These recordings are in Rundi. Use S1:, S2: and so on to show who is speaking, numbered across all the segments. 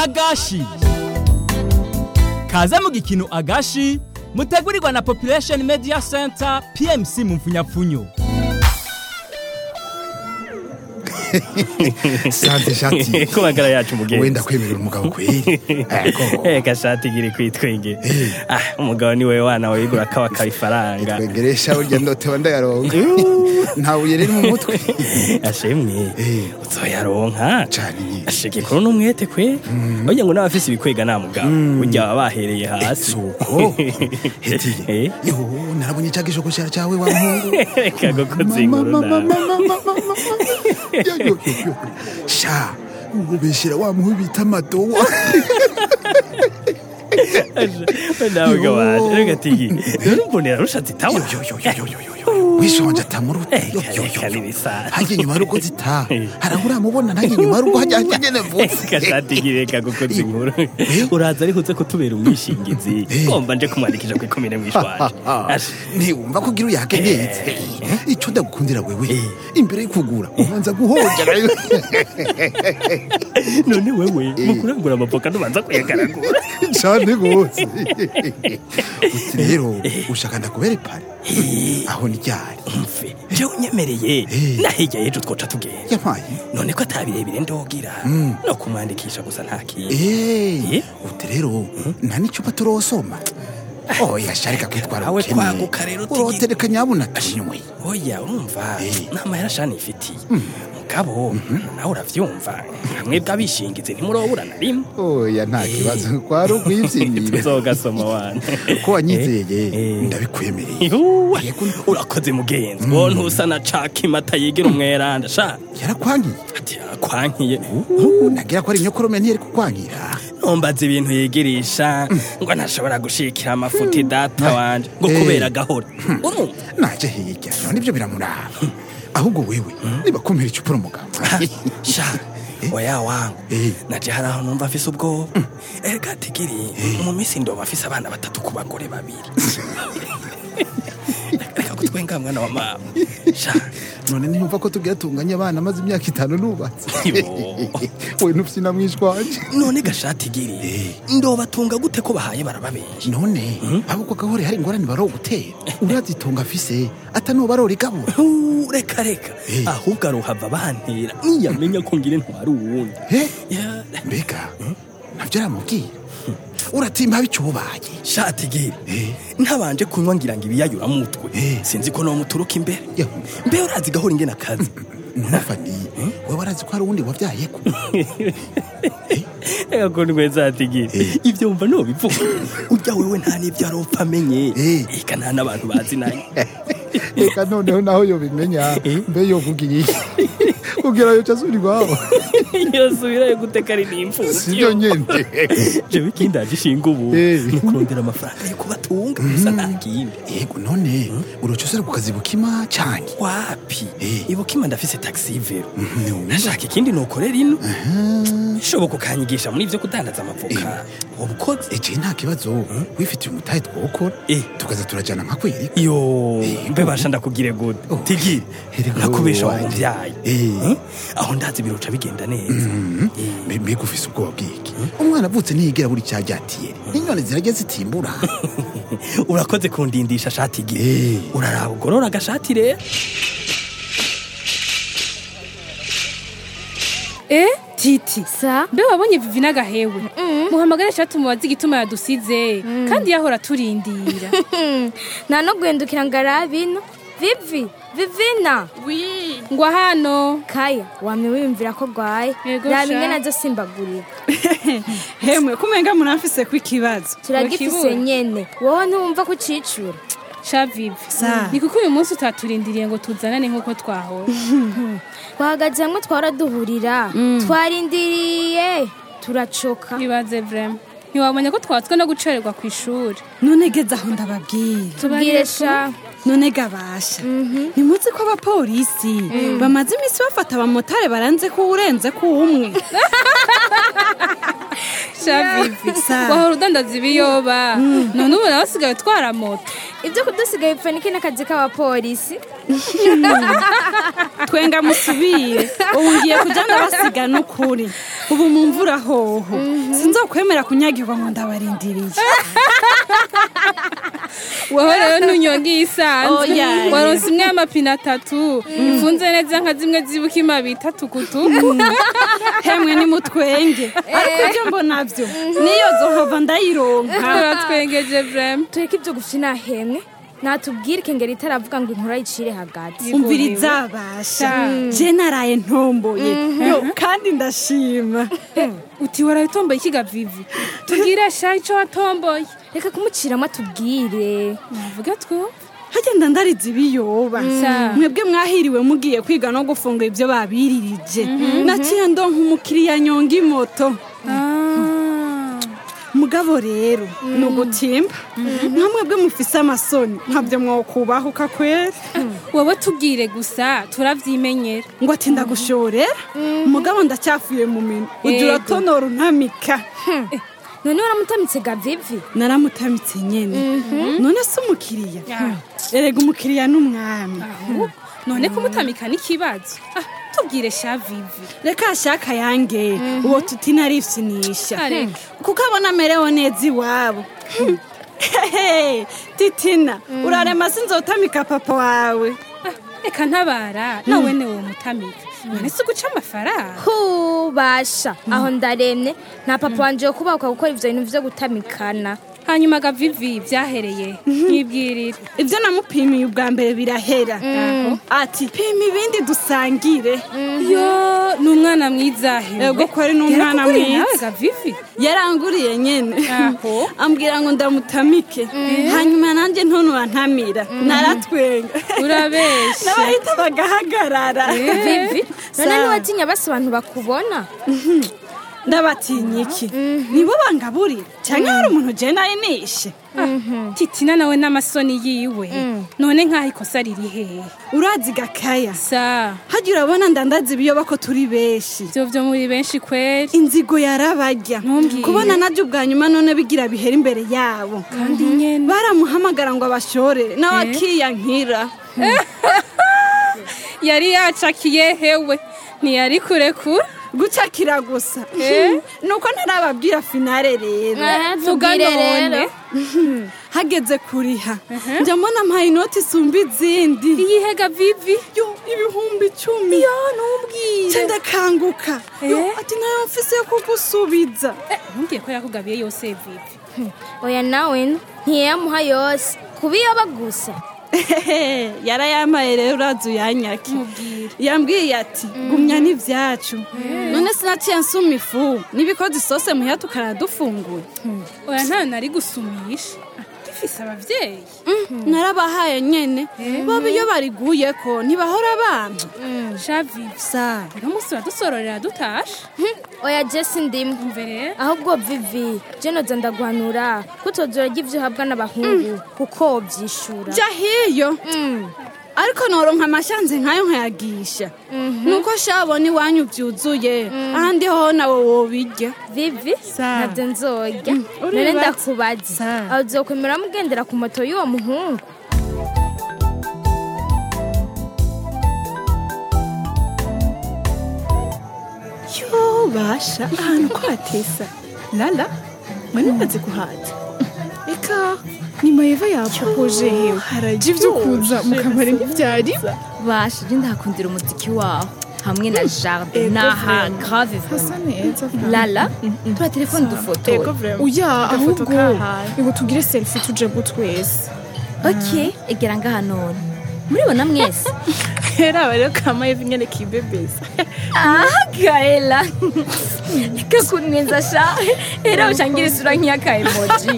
S1: agashi kaze mu gikino agashi mutegurirwa na population media center pmc mu mfunyapfunyo
S2: sante shati
S3: ko magara yacu mugenzi
S2: wenda kwemerera umugabo kweri ego
S3: eka shati giri kwitwenge ah umugabo ni wewe wana wigura kawa kabifaranga
S2: twegeresha urya ndotewa ndayaronka nta buye riri mu mutwe
S3: ashemwe
S2: Eh.
S3: uzoyaronka
S2: cane nyine
S3: ashike kuri n'umwete kwe burya ngo n'abafise ibikwega nta mugabo burya baba bahereye hasi
S2: suko heti
S3: Eh.
S2: yo narabonye cya gishokoshera cyawe wa muhungu
S3: reka gukoza inkuru
S2: Mama,
S3: nawe
S2: mama, mama, mama. Yo, yo, yo, yo. sha ubeshera wa muhu bita madowa
S3: nawe
S2: Yo.
S3: gawaje reka tigi rero mbonera rushatse itawa
S2: Yo, yo, yo, yo, yo, yo, yo, yo. wishonje atamuru
S3: Eh,
S2: Yo, yo, yo,
S3: reka
S2: yo.
S3: nibisara.
S2: hajya inyuma y'urugo zita
S3: Eh.
S2: harabura amubona nanjye inyuma y'urugo hajya hajya nyene vuba
S3: reka shati giri reka gukoza inkuru uraza ariko uze kutubera umwishingizi ngomba nje kumwandikisha ku ikomine mwishwaje Asha.
S2: ntiwumva ko ugira uyake neza icyo ndagukundira wewe imbere yo kugura ubanza guhogera
S3: none wewe mu kurangura amavoka ntubanza kuyagaragura
S2: cyane rwose uti rero ushaka ndakubera ipare aho ni ryari
S3: mve jewe unyemereye
S2: Eh.
S3: na hirya y'ejo twoca tugenda
S2: yampaye
S3: none ko atabirebire ndogira no kumwandikisha gusa nta kintu
S2: Eh,
S3: Eh?
S2: uti rero nta n'icupa turosoma oya sharika kwitwara
S3: Nawe
S2: ubukene
S3: kwaguka rero tigi-
S2: urotereka nyabuna tunywe
S3: oya urumva
S2: Eh.
S3: n'amahera shani ifitiye mugabo nawe uravyumva hamwe bw'abishingizi ntimurobura na rimwe
S2: oya nta kibazo kwari ukwibyinira
S3: tuzogasoma wana
S2: ko wanyizeye
S3: Eh.
S2: ndabikwemereye
S3: Ihuwe,
S2: Yego.
S3: urakoze mugenzi wo ntusa na cakimata yigira umweranda sha
S2: yarakwangiye
S3: ati yarakwankiye
S2: nagira ko ari inyokorome ntiyari kukwangira
S3: ntumbaza ibintu yigirisha ngo ntashobora gushikira amafuti data wanje ngo
S2: Eh.
S3: kubera gahora urumva
S2: naje hirya none ibyo biramuraba ahubwo wewe niba kumira icupura umugabo
S3: sha oya wangu
S2: Eh.
S3: naje hari aho numva afise ubwoba erega tigiri mu minsi ndoba afise abana batatu ku bagore babiri reka kutwenga mwana wa mama sha
S2: none ntiyumva ko tugira tunganye abana maze imyaka itanu nubatse
S3: Yo.
S2: we ntufite na mwishwanje
S3: none gashati giri ndobatunga gute ko bahaye baraba benshi
S2: none ahubwo gahore hari ingorane barogutera urazitunga afise atanuba arorigabura
S3: Uh, reka reka
S2: Eh.
S3: ahubwo aruhava bantera niyamenya ko ngire ntwari uwundi
S2: he
S3: Ya,
S2: mbega nabyo aramubwira uratimba bicubaye
S3: shati giri
S2: Eh.
S3: ntabanje kunywa ngira ngo ibiyayura mutwe
S2: Eh.
S3: sinzi ko nomuturuka imbere
S2: Yo.
S3: mbe urazi gahora ingena akazi
S2: nonafani we warazi ko hari uwundi wavyayeko
S3: reka ko nigweza ati giri
S2: Eh.
S3: ibyo wumva nobivuga urya wewe nta n'ibyo aropfa amenye
S2: Eh.
S3: eka nta n'abantu bazi nayo
S2: reka noneho naho yobimenya
S3: Eh.
S2: mbe yovuga iki kugira yoca asubira iwabo
S3: yosubirayo guteka ari
S2: sibyo
S3: n'imfuvyi
S2: nyene
S3: jewe ikindi aje ishinga ubu
S2: Eh.
S3: ni ukurondera amafaranga yo kubatunga gusa nta kindi
S2: yego none uroca usubira ku kazi bukima canke
S3: wapi
S2: Eh.
S3: ibukima ndafise taxi vero
S2: ntiwumva?
S3: nashaka ikindi nokorera ino bishoboka ukanyigisha muri ivyo kudandaza amavoka ubukozi
S2: ece nta kibazo wifitiye umutahe twokora
S3: Eh.
S2: tukaza turajana nka kweri
S3: yo
S2: Eh,
S3: mbe basha ndakugire gute
S2: Oh.
S3: tigiri
S2: Erega
S3: nakubesha
S2: wowe
S3: mu
S2: wanje.
S3: muvyayi
S2: Eh.
S3: Eh? aho ndazi biruca bigenda neza
S2: Mbe- mbega ufise ubwoba bwiki umwana avutse ntiyigera buri cyaryatiye inyoni zirajya zitimbura
S3: urakoze kundindisha shati
S2: Eh.
S3: giri uraraba ugorora agashati rero
S4: Eh, Titi.
S5: Sa?
S4: Mbe wabonye Vivi n'agahewe. Muhamagare shati mubaze igituma yadusize kandi yahora turindira.
S5: nta no guhindukira ngo arabe ino vivi vivina
S4: Ngo hano.
S5: kaya wamye wiyumvira ko rwaye
S4: Yego
S5: raba
S4: sha.
S5: ingana zo simbagurira
S6: hemwe kumenga munafise ko ikibazo
S5: turagifise
S4: Bakibura.
S5: nyene wowe ntiwumva ko ucicura
S4: Sha Vivi.
S6: Sa.
S4: Ni kuko uyu munsi utaturindiriye ngo tuzanane nk'uko twahora.
S5: twahagaze hamwe twara duhurira twarindiriye turacoka
S4: Ibaze vrema. Ntiwabonye ko twatswe no gucererwa ku ishuri.
S6: none geze aho ndababwira
S5: tubwire sha
S6: none gabasha ntimuzi ko abapolisi bamaze iminsi bafata abamotari baranze ko urenze ko umwe
S4: Sha Vivi.
S6: Sa.
S4: Wahora udandaza ibiyoba. None ubu nawe usigaye utwara moto.
S5: ibyo kudusigaye bipfa niki n'akazi k'abapolisi
S6: twenga musubire ubu ngiye kujya ndabasiga n'ukuri ubu mu mvura hoho sinzokwemera kunyagirwa ngo ndabarindiriye
S4: wowe rero ntunyongiye isanzwe
S6: Oya.
S4: waronse imwe y'amapine atatu ifunze neza nka zimwe z'ibukima bita tukutuku
S6: hemwe ni mutwenge ariko ibyo mbona byo niyo zohava ndayironka
S4: turatwengeje vrema
S5: tureke ibyo gufina hemwe natubwire ikengeri itaravuga ngo inkuru ayicire hagati
S6: umviriza basha je naraye ntomboye yo kandi ndashima
S4: uti warayitomboye ikiga vivi tubwire sha ico watomboye
S5: reka kumuciramo atubwire
S4: navuga two
S6: hagenda ndariza ibiyoba
S4: Sa.
S6: mwebwe mwahiriwe mugiye kwiga no gufungura ibyo babiririje naciye ndonka umukiriya nyonga imoto mugabo rero ni ugutimba nka mwebwe mufise amasoni ntabyo mwokubahuka kwera
S4: wowe tubwire gusa turavyimenyera
S6: ngo ati ndagushorera umugabo ndacyafuye mu minwe ujya
S4: Yego.
S6: uratonora untamika
S5: none waramutamitse gavivi
S6: naramutamitse nyene none se umukiriya erega umukiriya n'umwami
S4: none kumutamika n'ikibazo Ah, tubwire sha vivi
S6: reka ashaka yange uwo tuti narifyinisha
S4: Areke.
S6: kuko abona amerewe neza iwabo Hehe, titina urarema sinzotamika papa wawe
S4: Ah, reka ntabara nawe ne wo mutamika none se uguca amafaranga
S5: hubasha aho ndaremye nta papa wanje yo kubahuka gukora ivyo bintu vyo gutamikana
S4: hanyuma ga vivi vyahereye nkibwirire
S6: ibyo namupimiye ubwa mbere birahera ati pima ibindi dusangire
S4: yo ni umwana mwiza hewe
S6: Ego ko ari n'umwana
S4: Yarakuguriye nawe
S6: mwiza.
S4: ga vivi
S6: yaranguriye nyene
S4: Aho.
S6: ambwira ngo ndamutamike hanyuma nanjye ntonura ntamira naratwenga
S4: urabesha
S6: n'abahita bagahagarara
S5: vivi none
S6: Sa.
S5: niwatinya basi abantu bakubona
S6: ndabatinya iki nibo bangaburira cyangwa hari umuntu je nari nishe
S4: titina nawe n'amasoni yiwe none nk'aho ikosa riri hehe
S6: urazi gakaya
S4: sa
S6: hajya urabona ndandaza ibiyoba ko turi benshi
S4: ivyo vyo muri benshi kweri
S6: inzigo yarabarya
S4: Ntumbwire.
S6: kubona najya ubwa nyuma none bigira bihera imbere yabo
S4: kandi nyene
S6: baramuhamagara ngo abashore nawe akiyankira
S4: yari yacakiye hewe ntiyari kurekura
S6: gucakira gusa nuko ntarababwira finale rero
S4: vuga
S5: tubwire
S4: none
S5: rero
S6: hageze kuriha njya mbona mpaye inoti isumba izindi
S4: iyihega vivi
S6: yo ibihumbi icumi yo nubwire ndakanguka yo
S4: Eh?
S6: ati nayo mfise yo kugusubiza
S4: ntumbwiye ko yakugabiye yose vivi
S5: oya nawe ntiyamuha yose kubiyoba gusa
S6: Ehehe, yarayamaye rero urazi uyanyake
S4: mubwire
S6: yambwiye ati gumya n'ivyacu none sinaciye nsuma ifu n'ibikoze isose muhira tukanadufungura
S4: oya ntayo nari gusumisha Ah, gifise abavyeyi
S6: narabahaye nyene boba iyo bariguyeko ntibahora abantu
S4: sha vivi
S6: sa
S4: uno musi uradusororera dutashe
S5: oya jesi ndimu
S4: umve rero
S5: ahubwo vivi jenoza ndaguhanura kutoza urarya ivyo uhabwa n'abahungu kuko wovyishura
S6: jya hiyo ariko noronka amashanze nkayo nkayagisha nuko shabona iwanyu vyuzuye ahandi hoho nawe wobirya
S5: vivi
S6: Sa.
S5: ntabyo nzorya none
S6: uribaza.
S5: ndakubaza
S6: Sa.
S5: aho uzokwemera mugendera ku moto y'uwo muhungu
S7: yo basha ahantu ko hatesa lala mwari mumaze guhaza reka ni mayeva yapoje hewe haraje ibyo kuza mu kabari ntibyari
S8: basha je ndahakundira umuziki waho hamwe na jardin naha grave
S7: hasa
S8: vraiment
S7: neza
S8: lala tura telefone dufotora
S7: uya ahubwo
S6: kahaye.
S7: ngo tugire selfie tuje twese
S8: ok egera ngaha none muribona mwese
S7: rero rero ka mayeva nyene kibebeza
S8: aha gaela reka kunwenza sha era ushangira isura nk'iyaka emoji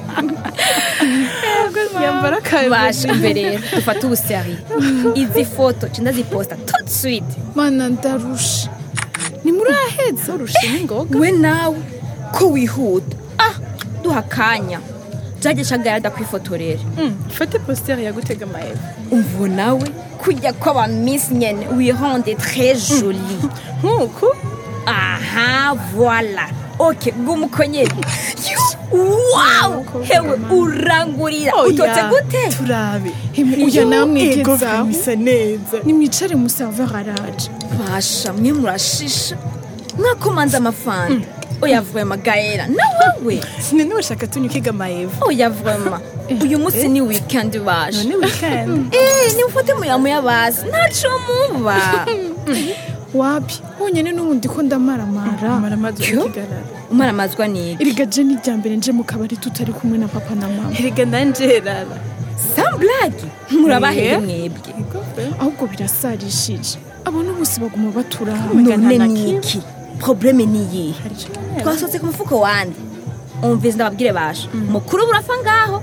S7: yambara
S8: basha
S7: ka
S8: imbere rero dufate ubuseri izi foto nca ndaziposta tout de suite
S7: mana ndarusha ni muri aheza urusha n'ingoga
S8: we nawe ko wihuta ah duha akanya jage shagara ndakwifotorera
S7: fate postere yagutega mayeva
S8: umvo nawe kujya kw'aba miss nyene wirende très jolie
S7: nk'uku
S8: aha voila ok bw'umukonyeri wow hewe urangurira utotse gute
S7: turabe uya namwegezaho bisa neza nimwicare muserver araje
S8: basha mwe murashisha mwakomanze amafanta oya vrema gaela na wewe
S7: sinene bashaka tunyukiga mayeva
S8: oya vrema uyu munsi ni weekend basha
S7: none weekend
S8: Eh, nimufate muyamuya basi ntaco muba
S7: wapi honyine n'ubundi ko ndamaramara maramazwa
S8: Yo.
S7: kigarara
S8: umaramazwa niki
S7: erega je ni irya mbere nje mu kabari tutari kumwe na papa na mama erega nanjerara
S8: samblagi murabahere
S7: Eh.
S8: mwebwe
S7: ahubwo birasarishije abona bose baguma baturaha
S8: none niki probleme ni iyihe twasohotse ku mufuko wande umvize ndababwire basha mukuru burafa ngaho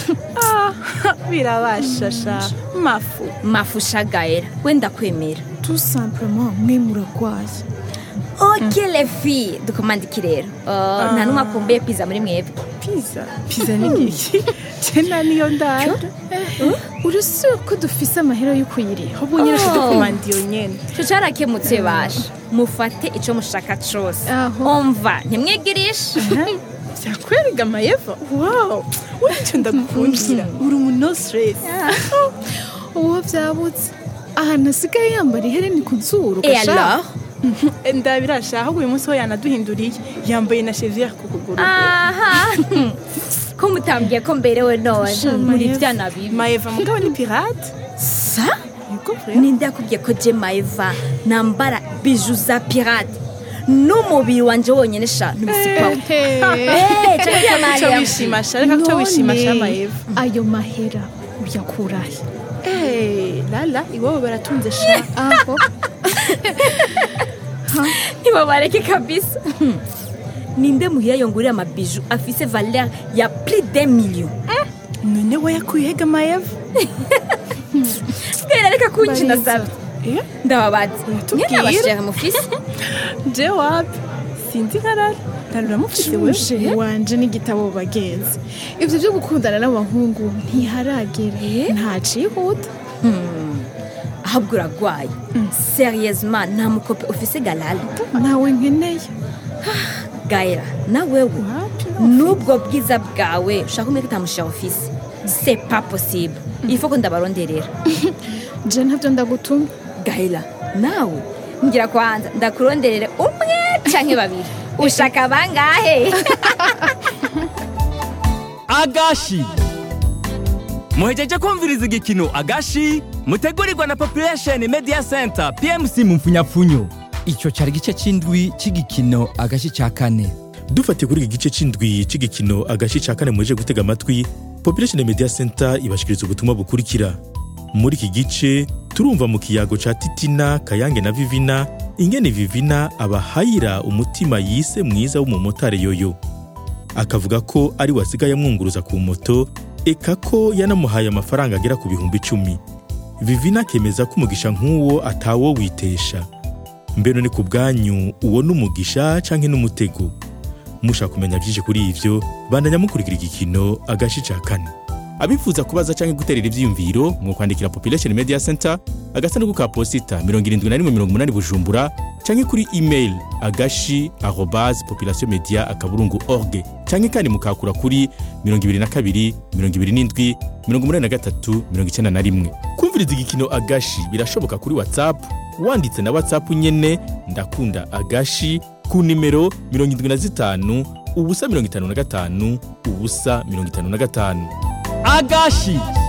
S7: birabashasha mafu
S8: mafusha gaela wenda kwemera
S7: tout simplement mwe muragwaye
S8: ok les filles dukomandike rero Oh, nta n'umwe akumbuye pizza muri mwebwe
S7: piza piza ni ngiki jena niyo ndara urasubira ko dufise amahera yo kuyiriha ubwo nyine
S8: Oh.
S7: tudukomanda iyo nyene
S8: ico carakemutse basha mufate ico mushaka cose
S7: Aho.
S8: umva ntimwigirishe
S7: byakwerega amayeva wow wicyo ndagukundira uri umuntu stress uwo byabutse ahantu asigaye yambara ihereni ku zuru
S8: et alors
S7: ndabirasha ahubwo uyu munsi ho yanaduhinduriye yambaye na cheviere ku kuguru
S8: aha ko mutambwiye ko mberewe none muri vyana bibi
S7: mayeva mugabo ni pirate
S8: sa ninde yakubwiye ko je maeva nambara biju za pirate n'umubiri wanje wonyene sha ntibisipaho
S7: Reka kuca wishimasha reka kuca wishimasha mayeva
S5: ayo mahera uyakurahe
S7: Eh, lala iwabo baratunze sha
S5: aho
S8: ntibabareke kabisa ninde muhira yongurira amabiju afise valeur ya plus d'un million
S7: none wayakuyehega mayeva
S8: bwira reka kunkina sabe
S7: Eh,
S8: ndababaza
S7: Uratubwira?
S8: nyene abashaka mufise
S7: je wapi sinzi nkarara ntarura mufise we
S5: uje wanje n'igitabo bagenzi ivyo byo gukundana n'abahungu ntiharagera ntacihuta
S8: ahubwo uragwaye serieusement nta mukope ufise galala
S5: nawe nkeneye
S8: gaera na wewe n'ubwo bwiza bwawe ushaka umwe kitamushira ofisi c'est pas possible il faut ko ndabaronderera
S5: je ntavyo ndagutumye
S8: gaela nawe ngira kwanza ndakuronderere umwe canke babiri ushaka bangahe
S1: agashi muhejeje kumviriza igikino agashi mutegurirwa na population media center pmc mu mfunyapfunyo
S9: icyo cyari igice cy'indwi cy'igikino agashi cya kane
S10: dufatiye kuri iki gice cy'indwi cy'igikino agace cya kane muje gutega amatwi population media center ibashikiriza ubutumwa bukurikira muri iki gice turumva mu kiyago ca titina kayange na vivina ingene vivina abahayira umutima yise mwiza w'umumotari yoyo akavuga ko ari we asigaye amwunguruza ku moto eka ko yanamuhaye amafaranga agera ku bihumbi icumi vivina akemeza ko umugisha nk'uwo atawo witesha mbere ni ku bwanyu uwo ni umugisha canke n'umutego mushaka kumenya byinshi kuri ivyo bandanya mukurikira igikino agashi ca kane abifuza kubaza canke guterera ivyiyumviro mu kwandikira population media center agasanduku ka posita 7180 bujumbura canke kuri email agashi arobase population media akaburungu org canke kandi mukakura kuri 22 27 83 91 kumviriza igikino agashi birashoboka kuri whatsapp wanditse na whatsapp nyene ndakunda agashi ku nimero 75 ubusa 55 ubusa 55
S1: agashi